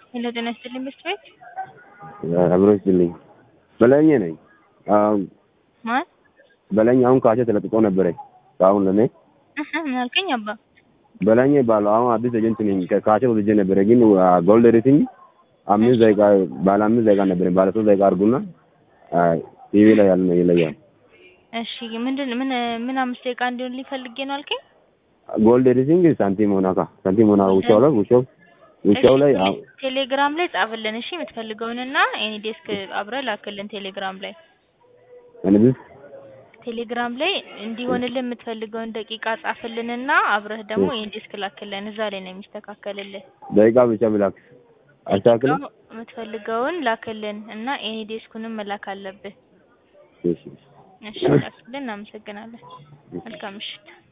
ሄሎ ጤና ይስጥልኝ መስት ቤት አብሮ ይስጥልኝ። በላይኜ ነኝ። አሁን ማን በላይኝ አሁን ካሴ ተለጥቆ ነበረ። አሁን ለኔ እህ ምን አልከኝ አባ? በላይኜ ባለው አሁን አዲስ ኤጀንት ነኝ። ከካሴ ወልጄ ነበረ ግን ጎልድ ሬቲንግ አምስት ደቂቃ ባለ አምስት ደቂቃ ነበረ። ባለ ሶስት ደቂቃ አድርጉና ቲቪ ላይ ያለ ነው ይለያል። እሺ ምንድን ምን ምን አምስት ደቂቃ እንዲሆን ሊፈልጌ ነው አልከኝ? ጎልድ ሬቲንግ ሳንቲም ሆና ካ ሳንቲም ሆና ውሻው ላይ ውሻው ውሻው ላይ እሺ፣ ቴሌግራም ላይ ጻፍልን እሺ፣ የምትፈልገውንና ኤኒ ዴስክ አብረህ ላክልን ቴሌግራም ላይ እንዴ ቴሌግራም ላይ እንዲሆንልን የምትፈልገውን ደቂቃ ጻፍልንና አብረህ ደግሞ ኤኒ ዴስክ ላክልን። እዛ ላይ ነው የሚስተካከልልህ። ደቂቃ ብቻ ብላክ አስተካክል። ደቂቃው የምትፈልገውን ላክልን እና ኤኒ ዴስኩንም መላክ አለብህ። እሺ እሺ ላክልን። እናመሰግናለን። መልካም ምሽት።